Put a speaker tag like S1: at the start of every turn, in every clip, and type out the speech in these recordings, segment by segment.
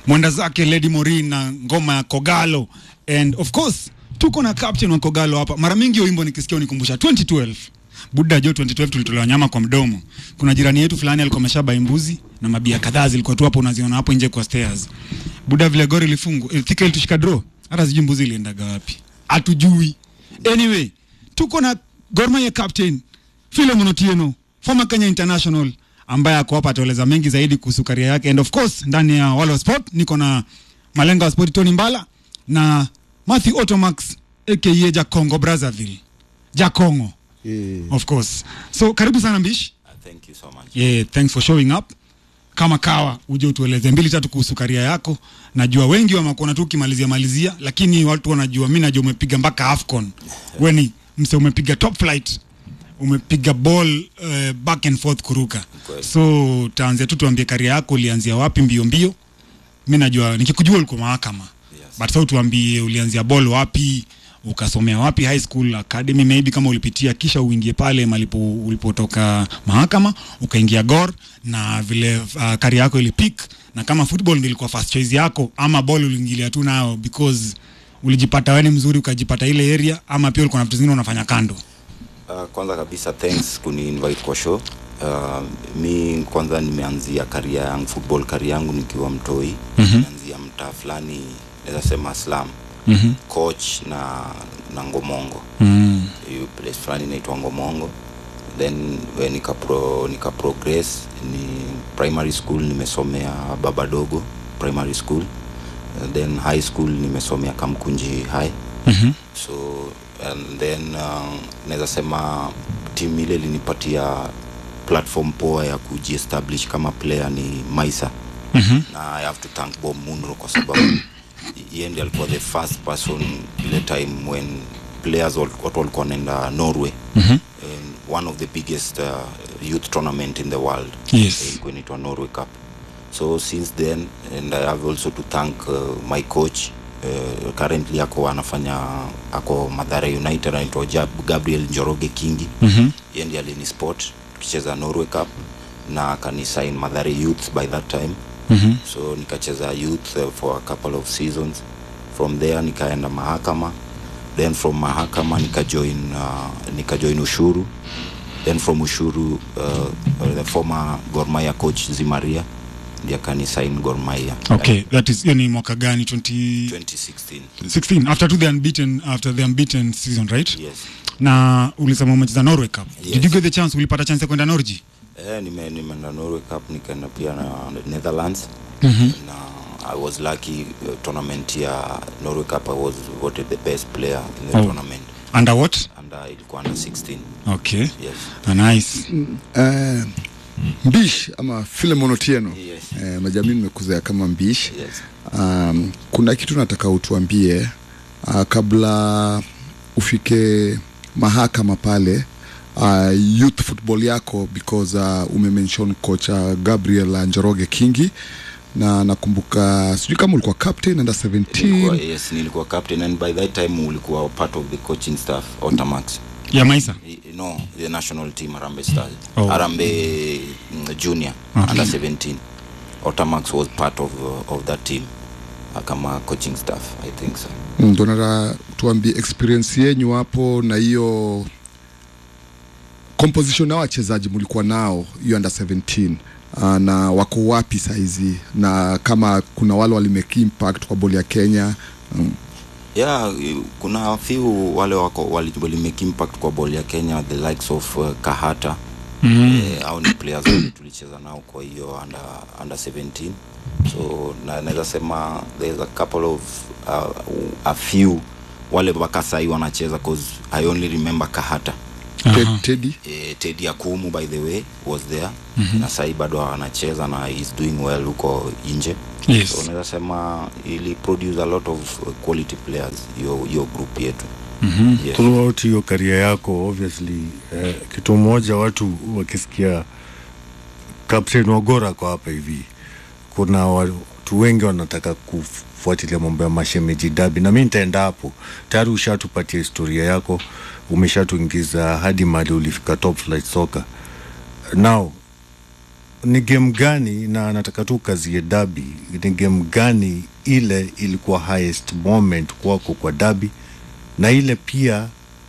S1: mwenda zake Lady Morin na ngoma ya Kogalo and of course tuko na captain wa Kogalo hapa. Mara mingi hiyo wimbo nikisikia unikumbusha 2012 Buda Jo 2012 tulitolewa nyama kwa mdomo. Kuna jirani yetu fulani alikuwa ameshabai mbuzi na mabia kadhaa zilikuwa tu hapo unaziona hapo nje kwa stairs. Buda vile gori lifungwa, eh, Thika ilitushika draw. Hata sijui mbuzi iliendaga wapi. Hatujui. Anyway, tuko na Gor Mahia captain Philemon Otieno, former Kenya International ambaye ako hapa ataeleza mengi zaidi kuhusu karia yake and of course ndani ya Walo Sport niko na malenga wa sport Tony Mbala na Matthew Otomax aka Jakongo Brazzaville. Jakongo
S2: Yeah.
S1: of course. So karibu sana Mbishi.
S3: Thank you so much.
S1: Yeah, thanks for showing up. Kama kawa uje utueleze mbili tatu kuhusu karia yako. Najua wengi wamekuona tu ukimalizia malizia, lakini watu wanajua, mimi najua umepiga mpaka AFCON. Wewe ni mse umepiga top flight, umepiga ball uh, back and forth kuruka.
S3: Kweli.
S1: So taanzia tu tuambie karia yako ulianzia wapi mbio mbio. Mimi najua nikikujua ulikuwa mahakama.
S3: Yes.
S1: But sasa tuambie ulianzia ball wapi, ukasomea wapi high school academy maybe kama ulipitia kisha uingie pale malipo ulipotoka mahakama ukaingia Gor na vile uh, kari yako ilipik na kama football ndio ilikuwa first choice yako ama ball uliingilia tu nayo because ulijipata wewe ni mzuri ukajipata ile area ama pia ulikuwa na vitu zingine unafanya kando
S3: Uh, kwanza kabisa thanks kuni invite kwa show. Uh, mi kwanza nimeanzia karia yangu football karia yangu nikiwa mtoi.
S1: Mhm.
S3: Nimeanzia mtaa fulani naweza sema slum.
S1: mhm
S3: Coach na na Ngomongo.
S1: mm.
S3: Hiyo place fulani inaitwa Ngomongo. Then we nika pro, nika progress ni primary school nimesomea Babadogo primary school. Uh, then high school nimesomea Kamkunji High.
S1: mhm
S3: so and then uh, naweza sema timu ile ilinipatia platform poa ya kujiestablish kama player ni maisa
S1: mhm
S3: na i have to thank bob munro kwa sababu yeye ndiye alikuwa the first person ile time when players wal- watu walikuwa wanaenda norway
S1: mhm
S3: and one of the biggest uh, youth tournament in the world
S1: Yes.
S3: ilikuwa inaitwa norway cup so since then and i have also to thank uh, my coach uh, currently ako anafanya ako madhara united anaitwa Jab- gabriel njoroge kingi
S1: mhm
S3: yeye ndiye alini sport tukicheza norway cup na akanisign madhare youth by that time
S1: mhm
S3: so nikacheza youth uh, for a couple of seasons from there nikaenda mahakama then from mahakama nikajoin uh, nikajoin ushuru then from ushuru uh, uh, the former gormaya coach zimaria ndiye akanisign gormaya
S1: okay that is hiyo ni mwaka gani 20
S3: 2016
S1: 16 after to the unbeaten after the unbeaten season right
S3: yes
S1: na ulisema umecheza Norway Cup
S3: Yes.
S1: did you get the chance ulipata chance ya kwenda Norway
S3: eh, nime- nimeenda norway cup nikaenda pia na netherlands
S1: mhm
S3: na i was lucky uh, tournament ya norway cup i was voted the best player in the
S1: Oh.
S3: tournament
S1: under what
S3: and uh, ilikuwa under 16
S1: okay
S3: yes
S1: Ah, nice
S2: Eh, mbish ama Philemon Otieno
S3: yes
S2: eh, majamii nimekuzea kama mbish
S3: yes
S2: um, kuna kitu nataka utuambie uh, kabla ufike mahakama pale uh, youth football yako because uh, umemention kocha Gabriel Njoroge Kingi na nakumbuka sijui kama ulikuwa captain under
S3: Nilikuwa,
S2: 17
S3: yes nilikuwa captain and by that time ulikuwa part of the coaching staff Otamax
S1: ya Maisa
S3: I- no the national team Harambee Stars
S1: Oh.
S3: Harambee mm, junior
S1: Okay.
S3: under 17 Otamax was part of uh, of that team uh, kama coaching staff I think so
S2: ndo nataka tuambie experience yenyu hapo na hiyo composition na wachezaji mlikuwa nao hiyo under 17 uh, na wako wapi saizi na kama kuna wale walimake impact kwa boli ya Kenya um,
S3: yeah i- kuna few wale wako wali, wali make impact kwa ball ya Kenya the likes of uh, Kahata
S1: mm.
S3: eh, au ni players wale tulicheza nao kwa hiyo under, under 17 so na naweza sema there's a couple of uh, a few wale mpaka sahii wanacheza cause i only remember kahata
S2: Ted,
S1: Aha.
S2: Teddy
S3: eh, tedi akumu by the way was there mm-hmm. na sahii bado anacheza na is doing well huko nje
S1: Yes.
S3: so naweza sema ili produce a lot of uh, quality players hiyo hiyo group yetu
S1: Mhm.
S3: yes.
S4: throughout hiyo karia yako obviously eh, kitu moja watu wakisikia captain wagora kwa hapa hivi kuna watu wengi wanataka kufuatilia mambo ya mashemeji dabi na mi nitaenda hapo tayari ushatupatia historia yako umeshatuingiza hadi mali ulifika top flight soccer now ni game gani na nataka tu kazie dabi ni game gani ile ilikuwa highest moment kwako kwa dabi na ile pia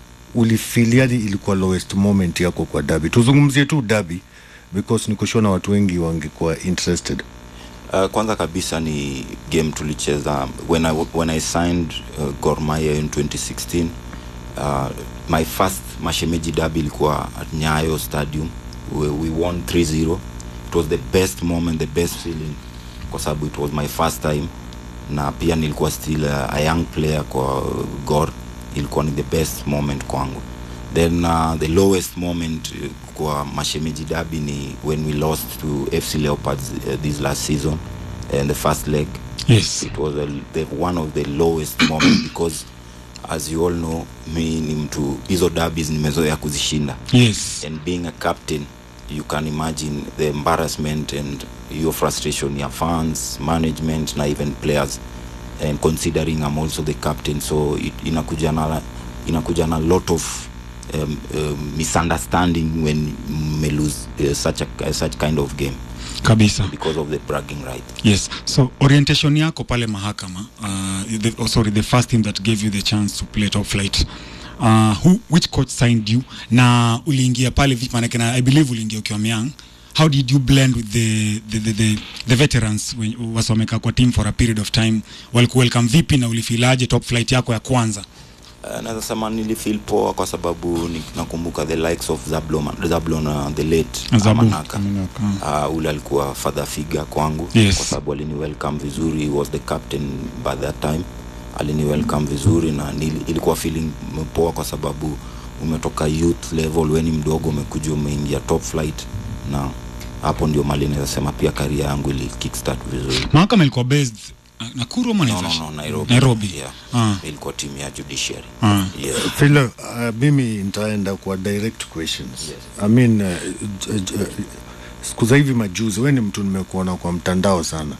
S4: ulifiliani ilikuwa lowest moment yako kwa dabi tuzungumzie tu dabi because nikushona watu wengi wangekuwa interested
S3: Uh, kwanza kabisa ni game tulicheza when I, when I signed uh, Gor Mahia in 2016 uh, my first mashemeji derby ilikuwa at Nyayo Stadium we, we won 3-0 it was the best moment the best feeling kwa sababu it was my first time na pia nilikuwa still a, a young player kwa Gor ilikuwa ni the best moment kwangu then uh, the lowest moment uh, kwa mashemeji derby ni when we lost to FC Leopards uh, this last season and the first leg
S1: yes
S3: it was a, the, one of the lowest moment because as you all know mi ni mtu hizo derbies nimezoea kuzishinda
S1: yes
S3: and being a captain you can imagine the embarrassment and your frustration ya fans management na even players and considering I'm also the captain so it, inakuja na inakuja na lot of um, um, misunderstanding when me lose uh, such a uh, such kind of game
S1: kabisa
S3: because of the bragging right
S1: yes so orientation yako pale mahakama uh, the, oh, sorry the first team that gave you the chance to play top flight uh, who, which coach signed you na uliingia pale vipi manake na i believe uliingia ukiwa myang how did you blend with the, the, the, the, the veterans when- wasomekaa kwa team for a period of time walikuwelcome vipi na ulifilaje top flight yako ya kwanza
S3: Uh, naweza sema nilifeel poa kwa sababu ni, nakumbuka the likes of Zablon, Zablon uh, the late
S1: Zabu.
S3: Amanaka uh, ule alikuwa father figure kwangu
S1: Yes.
S3: kwa sababu alini welcome vizuri he was the captain by that time alini welcome vizuri na nili, ilikuwa feeling poa kwa sababu umetoka youth level weni mdogo umekuja umeingia top flight na hapo ndio mali naweza sema pia karia yangu ili kickstart vizuri
S1: mahakama ilikuwa based uh, nakuru ama
S3: no, no,
S1: Naivasha?
S3: no, Nairobi,
S1: Nairobi.
S3: Yeah.
S1: Ah.
S3: ilikuwa timu ya judiciary
S1: Ah.
S3: yes.
S4: Philo, uh, mimi nitaenda kwa direct questions
S3: Yes.
S4: I mean, uh, j- j- siku za hivi majuzi we ni mtu nimekuona kwa mtandao sana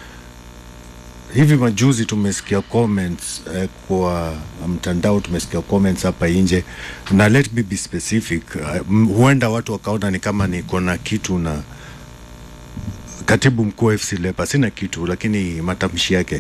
S4: hivi majuzi tumesikia comments eh, kwa mtandao tumesikia comments hapa nje na let me be specific uh, m- huenda watu wakaona ni kama niko na kitu na katibu mkuu wa FC Leopards sina kitu lakini matamshi yake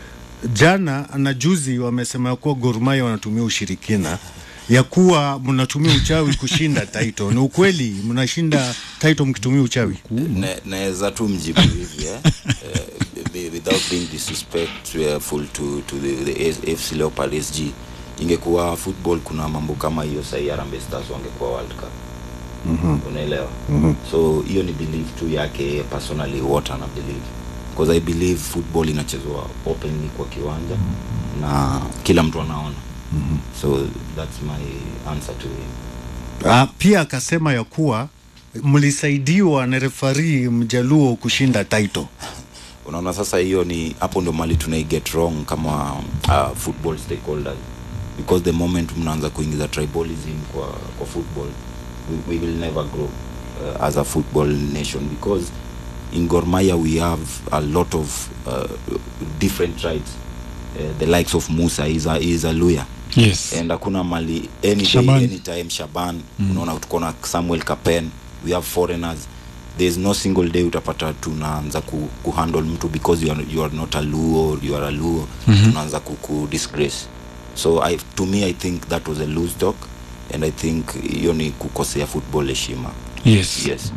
S4: jana na juzi wamesema ya kuwa Gor Mahia wanatumia ushirikina ya kuwa mnatumia uchawi kushinda title. Ni ukweli mnashinda title mkitumia uchawi?
S3: Na- naweza tu mjibu hivi eh? uh, be- without being disrespectful to, to the, the S- FC Leopard SG ingekuwa football kuna mambo kama hiyo sahii Harambee Stars wangekuwa World Cup mm-hmm. unaelewa mm-hmm. so hiyo ni belief tu yake yeye personally what ana believe because I believe football inachezwa openly kwa kiwanja na kila mtu anaona mm-hmm. so that's my answer to him
S4: Ah, pia akasema ya kuwa mlisaidiwa na refari mjaluo kushinda title.
S3: unaona sasa hiyo ni hapo ndo mali tunai get wrong kama uh, football stakeholders because the moment mnaanza kuingiza tribalism kwa, kwa football we, we will never grow uh, as a football nation because in Gor Mahia we have a lot of uh, different tribes uh, the likes of Musa is a, is a Luya
S1: yes
S3: and hakuna mali any day
S1: Shaban.
S3: anytime Shaban mm. unaona tuko na Samuel Kapen we have foreigners there's no single day utapata tunaanza ku, kuhandle mtu because you are, you are not a Luo you are a Luo mm-hmm. tunaanza ku, ku disgrace so I, to me I think that was a loose talk and I think hiyo ni kukosea football heshima
S1: yes
S3: yes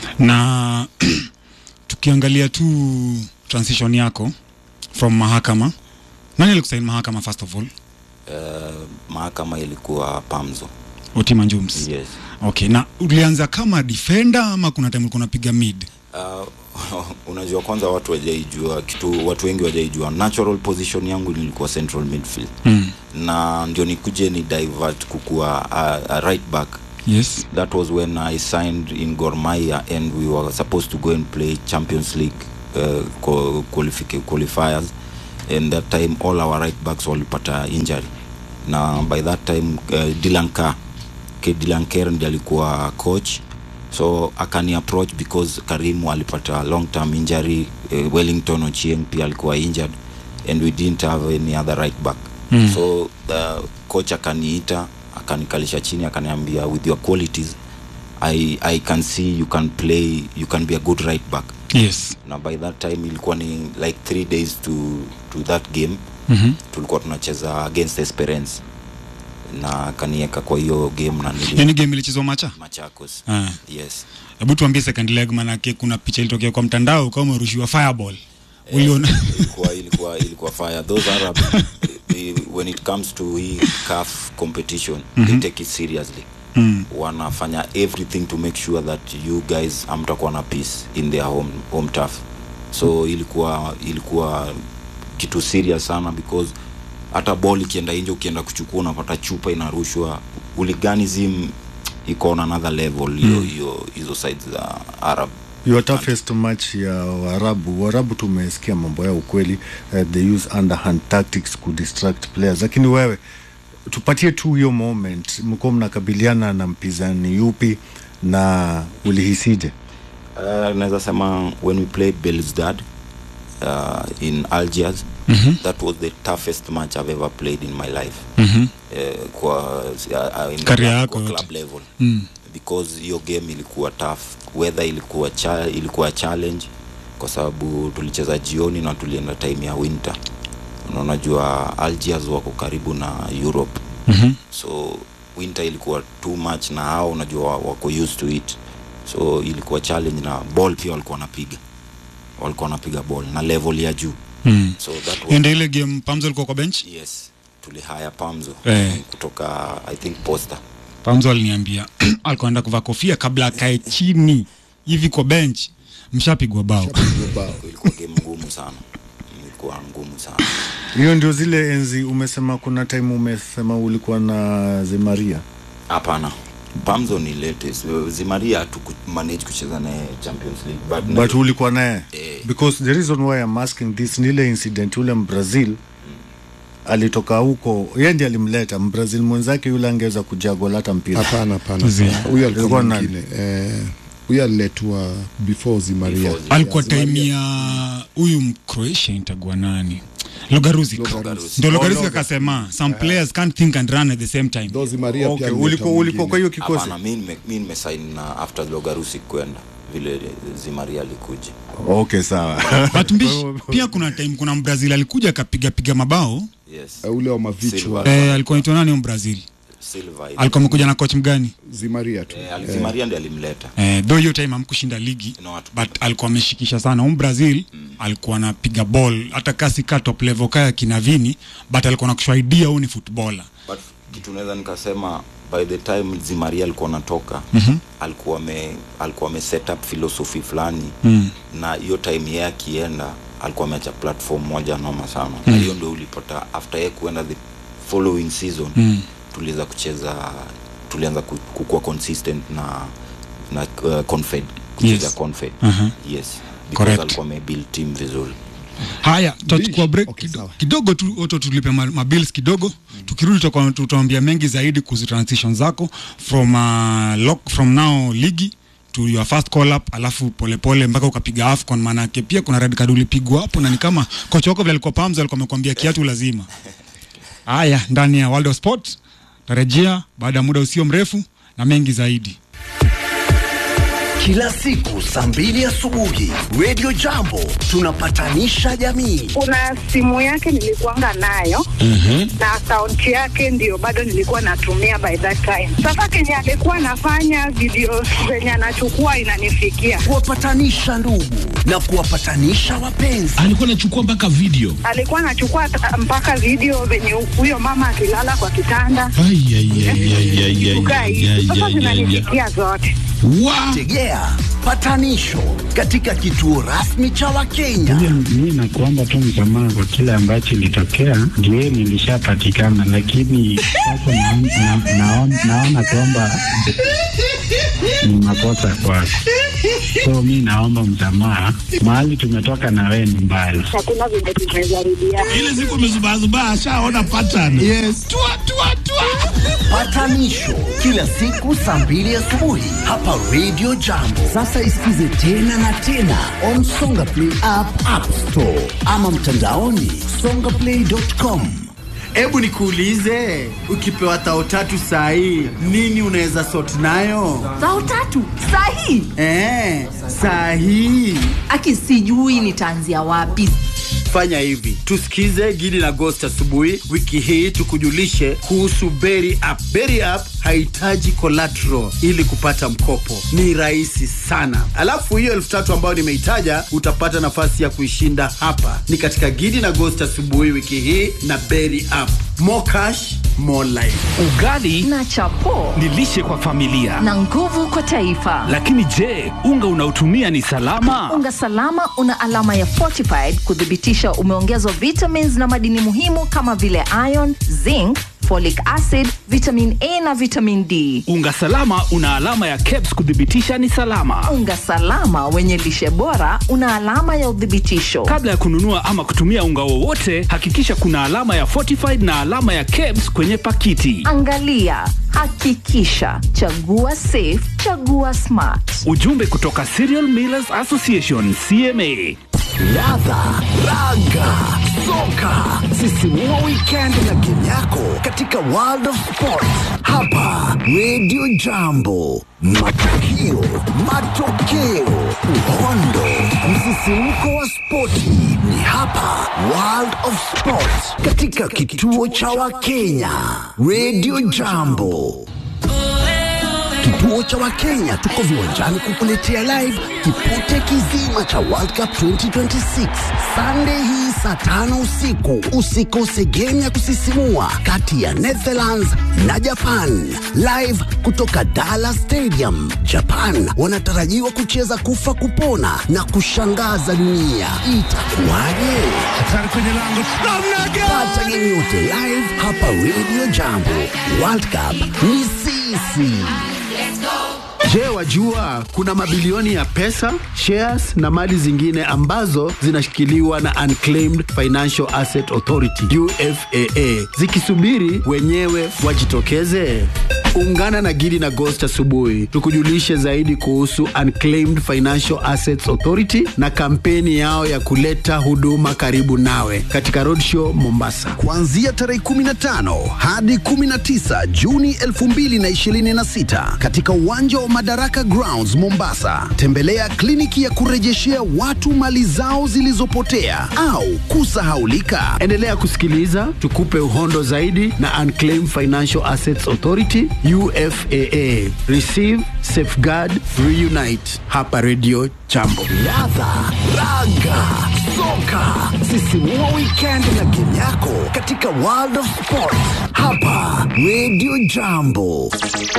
S1: na tukiangalia tu transition yako from mahakama nani alikusaini mahakama first of all
S3: uh, mahakama ilikuwa Pamzo
S1: otima njums
S3: yes
S1: okay na ulianza kama defender ama kuna time ulikuwa unapiga mid
S3: uh, unajua kwanza watu wajaijua kitu watu wengi wajaijua natural position yangu nilikuwa central midfield
S1: mm.
S3: na ndio nikuje ni divert kukuwa a, a right back
S1: yes
S3: that was when i signed in Gor Mahia and we were supposed to go and play champions league uh, qual- qualific- qualifiers and that time all our right backs walipata injury na by that time uh, Dylan Kerr K Dylan Kerr ndiye alikuwa coach so akani approach because Karimu alipata long term injury uh, Wellington Ochieng pia alikuwa injured and we didn't have any other right back
S1: Mm.
S3: so uh, coach akaniita akanikalisha chini akaniambia with your qualities I, I can see you can play you can be a good right back
S1: yes
S3: na by that time ilikuwa ni like three days to, to that game
S1: Mhm.
S3: tulikuwa tunacheza against Esperance na kanieka kwa hiyo game na nili
S1: yani game ilichezwa macha
S3: Machakos
S1: Ah.
S3: yes
S1: hebu tuambie second leg manake kuna picha ilitokea kwa mtandao kama umerushiwa fireball uliona
S3: ilikuwa ilikuwa ilikuwa fire those arab eh, when it comes to hii CAF competition they take it seriously
S1: mm.
S3: wanafanya everything to make sure that you guys hamtakuwa na peace in their home, home turf so ilikuwa ilikuwa kitu serious sana because hata ball ikienda nje ukienda kuchukua unapata chupa inarushwa uliganism iko on another level hiyo hiyo hizo sides za arab
S4: your toughest match ya Waarabu. Waarabu tumesikia mambo yao ukweli, uh, they use underhand tactics ku distract players, lakini wewe tupatie tu hiyo moment, mko mnakabiliana na mpinzani yupi na ulihisije?
S3: Uh, naweza sema when we played Belouizdad uh, in Algiers
S1: Mhm.
S3: that was the toughest match I've ever played in my life
S1: Mhm.
S3: uh, kwa uh, in
S1: Career
S3: kwa
S1: yako yote.
S3: club level
S1: Mm.
S3: because hiyo game ilikuwa tough weather ilikuwa cha, ilikuwa challenge kwa sababu tulicheza jioni na tulienda time ya winter na unajua Algiers wako karibu na Europe
S1: Mhm.
S3: so winter ilikuwa too much na hao unajua wa- wako used to it so ilikuwa challenge na ball pia walikuwa wanapiga walikuwa wanapiga ball na level ya juu
S1: Mm.
S3: so that was,
S1: Hiyo ndio ile game Pamzo alikuwa kwa bench
S3: yes tulihaya Pamzo
S1: Eh.
S3: kutoka I think Posta
S1: Pamzo aliniambia alikuwa anaenda kuvaa kofia kabla akae chini hivi kwa bench mshapigwa bao
S2: Bao.
S3: ilikuwa game ngumu sana ilikuwa ngumu sana
S4: Hiyo ndio zile enzi umesema, kuna time umesema ulikuwa na Zemaria.
S3: hapana Pamzo ni latest Zimaria hatuku manage kucheza naye Champions League but,
S4: but ulikuwa naye
S3: Eh.
S4: because the reason why I'm asking this ni ile incident ule Mbrazil alitoka huko, yeye ndiye alimleta Mbrazil mwenzake yule angeweza kujagola hata mpira.
S2: hapana hapana
S1: Zi-
S2: hapana. huyo alikuwa
S4: Ilikuwa nani?
S2: mwingine eh, huyo aliletwa before zimaria
S3: Before
S1: alikuwa
S2: Zimaria.
S1: time ya huyu mcroatia itagua nani logaruzik
S2: Logaruzik.
S1: ndo
S3: Oh,
S1: logaruzik
S4: Loga.
S1: akasema some players can't think and run at the same time
S2: Though zimaria
S4: Okay,
S2: pia
S4: ulikuwa ulikuwa kwa hiyo kikosi.
S3: hapana mi nime- mi nimesign na after Logarusi kwenda vile Zimaria alikuja
S4: Okay, sawa.
S1: but mbishi pia kuna time kuna mbrazil alikuja akapiga piga mabao
S3: yes
S2: Eh, ule wa mavichwa
S3: Silva.
S1: eh, alikuwa naitwa nani mbrazil
S3: Silva
S1: alikuwa amekuja na coach mgani
S2: zimaria tu
S3: eh, ali- Zimaria ndiye alimleta
S1: eh, though hiyo time amkushinda ligi
S3: No, hatu-
S1: but alikuwa ameshikisha sana um brazil mm. alikuwa anapiga ball hata kasi ka top level kaya kinavini but alikuwa nakushaidia huu ni footballer
S3: but kitu naweza nikasema by the time Zimaria alikuwa anatoka mm-hmm. alikuwa ame alikuwa ame set up philosophy fulani
S1: mm.
S3: na hiyo time yeye akienda alikuwa ameacha platform moja noma sana mm. na hiyo ndio ulipata after yeye kuenda the following season
S1: Mm.
S3: tuliweza kucheza tulianza ku- kukuwa consistent na na uh, confed kucheza
S1: Yes.
S3: confed
S1: Aha.
S3: yes because
S1: Correct.
S3: alikuwa amebuild team vizuri
S1: haya tutachukua break
S2: Okay,
S1: kido-
S2: sawa.
S1: kidogo tu oto tulipe ma- mabills kidogo mm. tukirudi tutakuwa- tutaambia mengi zaidi kuhusu transition zako from uh, lock, from now ligi to your first call up alafu polepole mpaka ukapiga afcon maanake pia kuna red card ulipigwa hapo na ni kama kocha wako vile alikuwa pamza alikuwa amekwambia kiatu lazima haya ndani ya world of sport tarejea baada ya muda usio mrefu na mengi zaidi
S5: Kila siku saa mbili asubuhi Radio Jambo tunapatanisha jamii.
S6: kuna simu yake nilikuanga nayo na akaunti yake ndio bado nilikuwa natumia by that time. Sasa kenye alikuwa anafanya video zenye anachukua inanifikia,
S5: Kuwapatanisha ndugu na kuwapatanisha wapenzi.
S7: alikuwa anachukua mpaka video
S6: alikuwa anachukua ta- mpaka video venye huyo mama akilala kwa kitanda
S7: Ai, ai, ai, ai, ai, ai,
S6: kukaa
S7: ai,
S6: hivi.
S7: ai,
S6: Sasa
S7: ai, ai, ai.
S6: zinanifikia zote.
S7: Wa-
S5: Tegea patanisho katika kituo rasmi cha Wakenya.
S8: Mi nakuomba tu msamaha kwa kile ambacho ilitokea, ndio nilishapatikana, lakini sasa naon- na- naon- naona kwamba ni makosa kwako, so mi naomba msamaha. Mahali tumetoka na wewe ni mbali.
S6: Hakuna vile tumejaribiana.
S7: ile siku amezubazubaa ashaona pattern yes. tua, tua, tua.
S5: Patanisho kila siku saa mbili asubuhi hapa Radio Jambo. Sasa isikize tena na tena on Songa Play app, App Store ama mtandaoni songaplay.com.
S9: Hebu nikuulize, ukipewa thao tatu saa hii nini unaweza sort nayo?
S10: Thao tatu sahi.
S9: Eh, saa hii
S10: Aki sijui nitaanzia wapi.
S9: fanya hivi, tusikize Gidi na Ghost asubuhi wiki hii, tukujulishe kuhusu Berry App. Berry App hahitaji collateral ili kupata mkopo, ni rahisi sana. Alafu hiyo elfu tatu ambayo nimeitaja utapata nafasi ya kuishinda hapa. Ni katika Gidi na Ghost asubuhi wiki hii na Berry App. More cash, more life.
S11: Ugali
S10: Na chapo
S11: ni lishe kwa familia.
S10: na nguvu kwa taifa.
S11: Lakini je, unga unaotumia ni salama?
S10: Unga salama una alama ya fortified kuthibitisha umeongezwa vitamins na madini muhimu kama vile iron, zinc, folic acid, vitamin A na vitamin D.
S11: Unga salama una alama ya KEBS kuthibitisha ni salama.
S10: Unga salama wenye lishe bora una alama ya uthibitisho.
S11: Kabla ya kununua ama kutumia unga wowote, hakikisha kuna alama ya fortified na alama ya KEBS kwenye pakiti.
S10: Angalia, hakikisha, chagua safe, chagua smart.
S11: Ujumbe kutoka Cereal Millers Association CMA.
S5: Ladha, raga, soka, sisimua weekend na game yako katika World of Sport hapa Radio Jambo. Matukio, matokeo, uhondo, msisimko wa spoti ni hapa World of Sport katika kituo cha Wakenya Radio Jambo. Kituo cha Wakenya tuko viwanjani kukuletea live kipute kizima cha World Cup 2026 Sunday hii saa tano usiku. Usikose game ya kusisimua kati ya Netherlands na Japan live kutoka Dallas Stadium. Japan wanatarajiwa kucheza kufa kupona na kushangaza dunia. Itakuwaje?
S7: Hatari kwenye lango.
S5: Pata game yote live hapa Radio Jambo. World Cup ni sisi.
S9: Je, wajua kuna mabilioni ya pesa, shares na mali zingine ambazo zinashikiliwa na Unclaimed Financial Asset Authority UFAA zikisubiri wenyewe wajitokeze? Ungana na Gidi na Ghost asubuhi tukujulishe zaidi kuhusu Unclaimed Financial Assets Authority na kampeni yao ya kuleta huduma karibu nawe katika Roadshow Mombasa.
S5: kuanzia tarehe 15 hadi 19 Juni 2026 katika uwanja wa Madaraka Grounds Mombasa. Tembelea kliniki ya kurejeshea watu mali zao zilizopotea au kusahaulika.
S9: Endelea kusikiliza tukupe uhondo zaidi na Unclaimed Financial Assets Authority UFAA. Receive, safeguard, reunite hapa Radio Jambo.
S5: Ladha, raga, soka, sisimua weekend na game yako katika World of Sport hapa Radio Jambo.